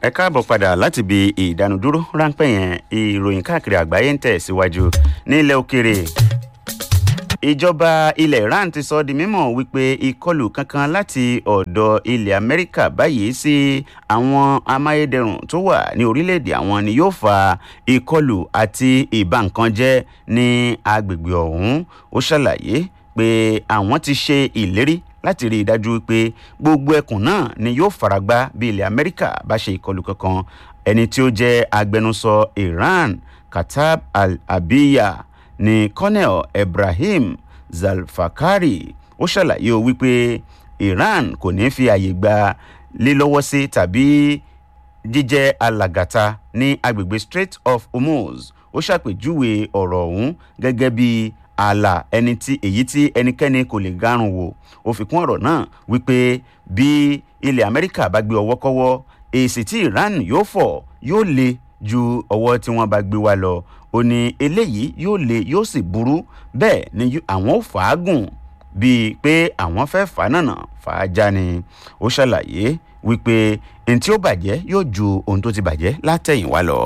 ẹ káàbọ̀ padà láti ibi ìdánudúró ráńpẹ́ yẹn ìròyìn káàkiri àgbáyé ń tẹ̀síwájú nílẹ̀ òkèrè ìjọba ilẹ̀ iran ti sọ di mímọ̀ wípé ìkọlù kankan láti ọ̀dọ̀ ilẹ̀ amẹ́ríkà báyìí sí àwọn amáyédẹrùn tó wà ní orílẹ̀-èdè àwọn ni yóò fa ìkọlù àti ìbànkanjẹ́ ní agbègbè ọ̀hún ó ṣàlàyé pé àwọn ti ṣe ìlérí láti rí i dájú pé gbogbo ẹkùn náà ni yóò faragbá bí ilẹ̀ amẹ́ríkà bá ṣe ìkọlù kankan ẹni tí ó jẹ́ agbẹnusọ iran katab al-abiya ní colonel ibrahim zalfakari ó ṣàlàyé o wípé iran kò ní fi àyè gba lílọ́wọ́ sí tàbí jíjẹ́ alàgàtà ní agbègbè strait of hormuz ó ṣàpèjúwe ọ̀rọ̀ ọ̀hún gẹ́gẹ́ bí ààlà ẹni tí èyí tí ẹnikẹ́ni kò lè gárùn wò ó fi kún ọ̀rọ̀ náà wípé bí ilẹ̀ amẹ́ríkà bá gbé ọwọ́ kọ́wọ́ èsì tí iran yóò fọ̀ yóò le ju ọwọ́ tí wọ́n bá gbé wá lọ ó ní eléyìí yóò le yóò sì burú bẹ́ẹ̀ ni àwọn ò fàágùn bíi pé àwọn fẹ́ fà nànà fà á já ni ó ṣàlàyé wípé ohun tí ó bàjẹ́ yóò ju ohun tó ti bàjẹ́ látẹ̀yìnwá lọ.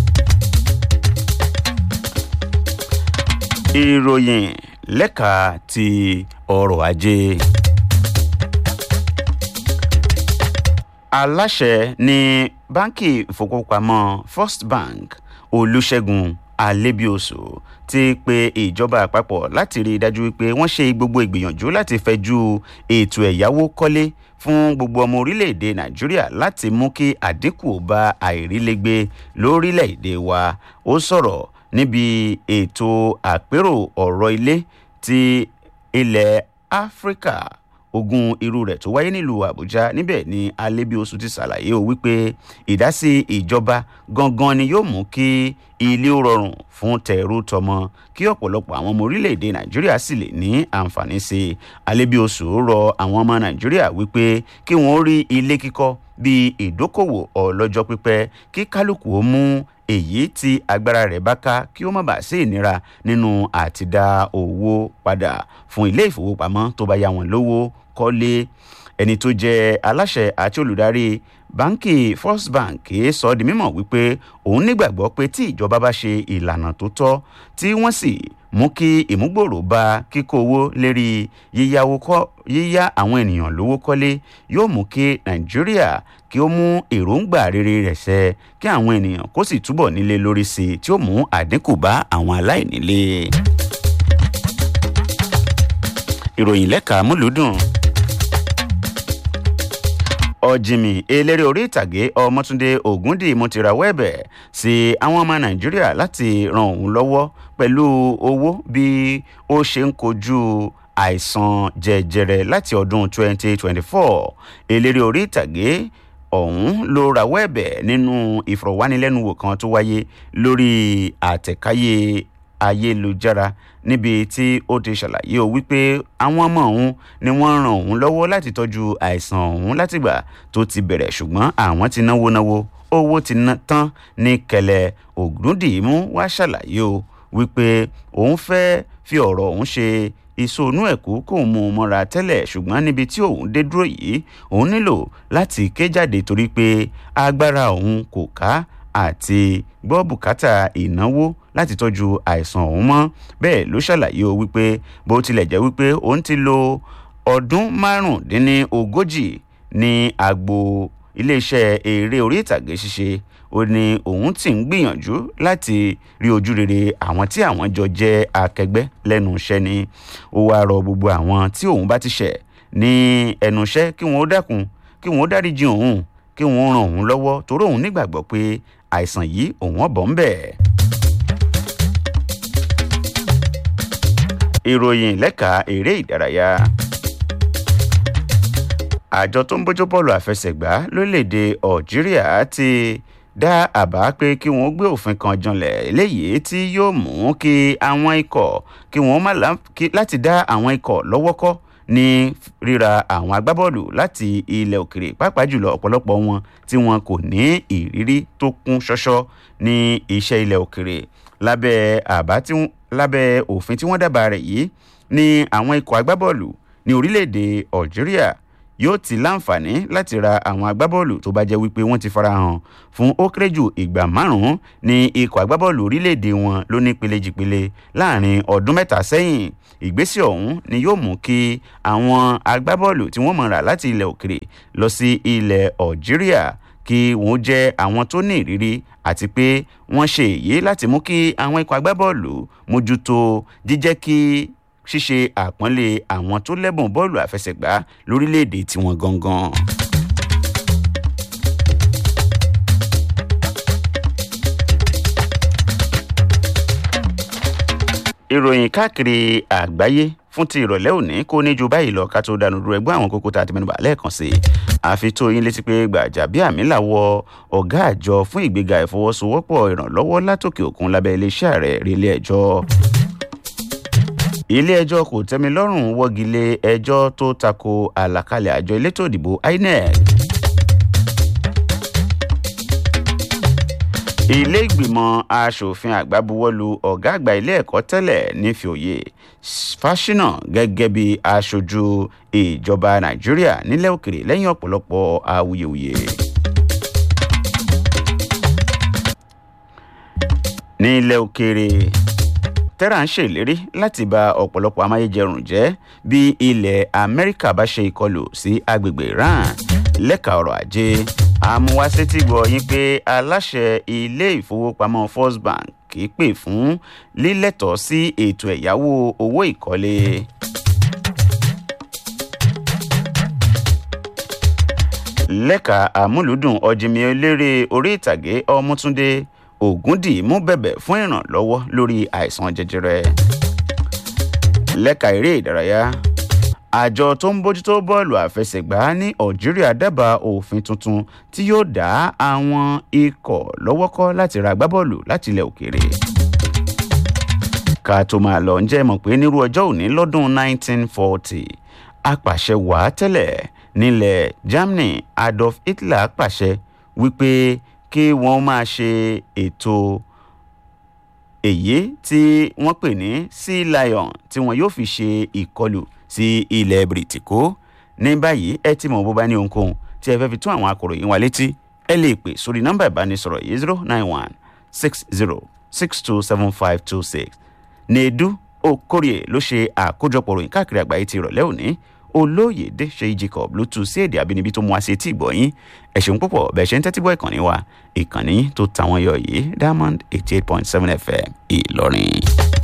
ìròyìn lẹ́ka ti ọrọ̀ ajé. aláṣẹ ní báńkì ìfowópamọ́ first bank olùṣègùn alébíoṣù ti pe ìjọba àpapọ̀ láti rí i dájú pé wọ́n ṣe gbogbo ìgbìyànjú láti fẹjú ètò ẹ̀yáwó kọ́lé fún gbogbo ọmọ orílẹ̀-èdè nàìjíríà láti mú kí àdínkù bá àìrílégbé lórílẹ̀-èdè wa ó sọ̀rọ̀ níbi ètò àpérò ọ̀rọ̀ ilé ti ilẹ̀ áfíríkà ogun irú rẹ̀ tó wáyé nílùú àbújá níbẹ̀ ni alébíoṣù ti ṣàlàyé o wípé ìdásí ìjọba gangan ni yóò mú kí ilé ó rọrùn fún tẹ̀rù tọmọ kí ọ̀pọ̀lọ́pọ̀ àwọn ọmọ orílẹ̀-èdè nàìjíríà sì lè ní àǹfààní sí i alébíoṣù rọ àwọn ọmọ nàìjíríà wípé kí wọ́n rí ilé kíkọ́ bíi ìdókòwò ọlọ́jọ́ pípẹ́ kí kálukú ó mú èyí tí agbára rẹ̀ bá ká kí ó má bàa sí ìnira nínú àti dá owó padà fún ilé ìfowópamọ́ tó bá yá wọn lówó kọ́lé ẹni tó jẹ́ aláṣẹ àti olùdarí báńkì first bank sọ ọ́ di mímọ̀ wípé òun nígbàgbọ́ pé tí ìjọba bá ṣe ìlànà tó tọ́ tí wọ́n sì mú kí ìmúgbòrò bá kíkó owó lérí yíyáwó kọ́ yíyá àwọn ènìyàn lówó kọ́lé yóò mú kí nàìjíríà kí ó mú èròǹgbà rere rẹ̀ ṣẹ kí àwọn ènìyàn kó sì túbọ̀ nílé lórí sí i tí ó mú àdínkù bá àwọn aláìnílé. ìròyìn lẹ́ka múlùúdùn ọ̀jìmì eléré orí ìtàgé ọmọtúndé ògúndì mo ti rawọ́ ẹ̀bẹ̀ sí àwọn ọmọ nàìjíríà láti ran òun lọ́wọ́ pẹ̀lú owó bí ó ṣe ń kojú àìsàn jẹjẹrẹ láti ọdún 2024 eléré orí ìtàgé ọ̀hún ló rawọ́ ẹ̀bẹ̀ nínú ìfọ̀rọ̀wánilẹ́nuwò kan tó wáyé lórí àtẹ̀káyé ayélujára níbi tí ó ti ṣàlàyé o wípé àwọn ọmọ òun ni wọ́n ran òun lọ́wọ́ láti tọ́jú àìsàn òun látìgbà tó ti bẹ̀rẹ̀ ṣùgbọ́n àwọn ti náwó náwó owó ti ná tán ní kẹlẹ̀ ògúndìímú wá ṣàlàyé o wípé òun fẹ́ fi ọ̀rọ̀ òun ṣe ìsonú ẹ̀kú kò mú un mọ́ra tẹ́lẹ̀ ṣùgbọ́n níbi tí òun dé dúró yìí òun nílò láti ké jáde torí pé agbára òun kò ká àti gbọ́ bùkátà ìnáwó láti tọ́jú àìsàn ọ̀hún mọ́ bẹ́ẹ̀ ló ṣàlàyé o wípé bó tilẹ̀ jẹ́ wípé òun ti lo ọdún márùndínlógójì ní agbo iléeṣẹ́ eré orí ìtàgé ṣíṣe ó ní òun ti ń gbìyànjú láti rí ojú rere àwọn tí àwọn jọ jẹ́ akẹgbẹ́ lẹ́nu iṣẹ́ ni ó wáá rọ gbogbo àwọn tí òun bá ti ṣẹ̀ ní ẹnu iṣẹ́ kí wọ́n ó dákun kí wọ́n ó dáríjì òun kí wọ́n ràn òun lọ́wọ́ torí òun nígbàgbọ́ pé àìsàn yìí òun ọ̀bọ̀ ń bẹ̀. ìròyìn lẹ́ka eré ìdárayá àjọ tó ń bójú bọ́ọ̀lù àfẹsẹ̀gbá lórílẹ̀‐èdè algeria ti dá àbá pé kí wọ́n gbé òfin kan janlẹ̀ eléyìí tí yóò mú kí àwọn ikọ̀ kí wọ́n má láti dá àwọn ikọ̀ lọ́wọ́ kọ́ ní ríra àwọn agbábọ́ọ̀lù láti ilẹ̀ òkèrè pàápàá jùlọ ọ̀pọ̀lọpọ̀ wọn tí wọn kò ní ìrírí tó kún ṣọ́ṣọ́ ní iṣẹ́ ilẹ̀ òkèrè lábẹ́ àbá tí lábẹ́ òfin tí wọ́n dábàá rẹ̀ yìí ní àwọn ikọ̀ agbábọ́ọ̀lù ní orílẹ̀-èdè algeria yóò ti láǹfààní láti ra àwọn agbábọ́ọ̀lù tó bá jẹ́ wípé wọ́n ti farahàn fún ó kéré jù ìgbà márùn-ún ní ikọ̀ agbábọ́ọ̀lù orílẹ̀-èdè wọn ló ní pelejìpele láàrin ọdún mẹ́ta sẹ́yìn ìgbésẹ̀ ọ̀hún ni yóò mú kí àwọn agbábọ́ọ̀lù tí wọ́n mọ̀ rà láti ilẹ̀ òkèrè lọ sí ilẹ̀ algeria kí wọ́n jẹ́ àwọn tó ní ìrírí àti pé wọ́n ṣe èyí láti mú kí àwọn ikọ̀ agbábọ́ọ̀lù mójútó jíjẹ́ kí ṣíṣe àpọ́nlé àwọn tó lẹ́bùn bọ́ọ̀lù àfẹsẹ̀gbá lórílẹ̀‐èdè tiwọn gangan. ìròyìn káàkiri àgbáyé fún ti ìrọ̀lẹ́ òní kó ní ju báyìí lọ ká tó dànù dúró ẹgbẹ́ àwọn kókó tá a ti mẹ́nuba lẹ́ẹ̀kan sí i àfi tó yín létí pé Gbajabiamila wọ ọ̀gá àjọ fún ìgbéga ìfọwọ́sowọ́pọ̀ ìrànlọ́wọ́ látòkè òkun lábẹ́ iléeṣẹ́ ààrẹ rí ilé ẹjọ́ ilé ẹjọ́ kò tẹ́mi lọ́rùn wọ́gi lé ẹjọ́ tó tako àlàkalẹ̀ àjọ elétò ìdìbò INEC ilé ìgbìmọ̀ asòfin àgbà buwọ́lu ọ̀gá àgbà ilé ẹ̀kọ́ tẹ́lẹ̀ nífìòye fásinà gẹ́gẹ́ bí aṣojú ìjọba nàìjíríà nílẹ̀ òkèrè lẹ́yìn ọ̀pọ̀lọpọ̀ awuyewuye. nílẹ̀ òkèrè tẹ́rà ń ṣèlérí láti ba ọ̀pọ̀lọpọ̀ amáyédẹrùn jẹ́ bí ilẹ̀ amẹ́ríkà bá ṣe ìkọlù sí agbègbè iran lẹ́ka ọrọ̀ ajé àmúwásétí gbọ́ yín pé aláṣẹ ilé ìfowópamọ́ first bank kì í pè fún lílẹ̀tọ̀ sí ètò ẹ̀yáwó owó ìkọ́lé. lẹ́ka àmúlùdùn ọ̀jìnmí eléré orí ìtàgé ọmọtúndé ògúndì mú bẹ̀bẹ̀ fún ìrànlọ́wọ́ lórí àìsàn jẹjẹrẹ. lẹ́ka eré ìdárayá àjọ tó ń bójútó bọ́ọ̀lù àfẹsẹ̀gbá ní algeria dábàá òfin tuntun tí yóò dá àwọn ikọ̀ lọ́wọ́ kọ́ láti ra agbábọ́ọ̀lù láti ilẹ̀ òkèèrè. ká tó máa lọ ǹjẹ́ mọ̀ pé nírú ọjọ́ òní lọ́dún 1940 apàṣẹ wàá tẹ́lẹ̀ nílẹ̀ germany adolf hitler pàṣẹ wípé kí wọ́n máa ṣe ètò èyí tí wọ́n pè ní sea lion tí wọ́n yóò fi ṣe ìkọlù sí ilẹ̀ bìrìtìkó ní báyìí ẹ ti mọ̀ bó bá ní ohunkóhun tí ẹ fẹ́ fi tún àwọn akọ̀ròyìn wa létí ẹ lè pè sórí nọ́mbà ìbánisọ̀rọ̀ yìí zero nine one six zero six two seven five two six needu okorie ló ṣe àkójọpọ̀ ròyìn káàkiri àgbáyé ti ìrọ̀lẹ́ òní olóyèdè ṣèyí jacob ló tu sí èdè àbínibí tó mú wá sí etí ìgbọ̀yìn ẹ ṣeun púpọ̀ bẹ́ẹ̀ ṣe ń tẹ́tí gbọ́ ìkànnì wa ìkànnì tó tàwọn yọ yìí diamond eighty eight point seven fm ìlọrin.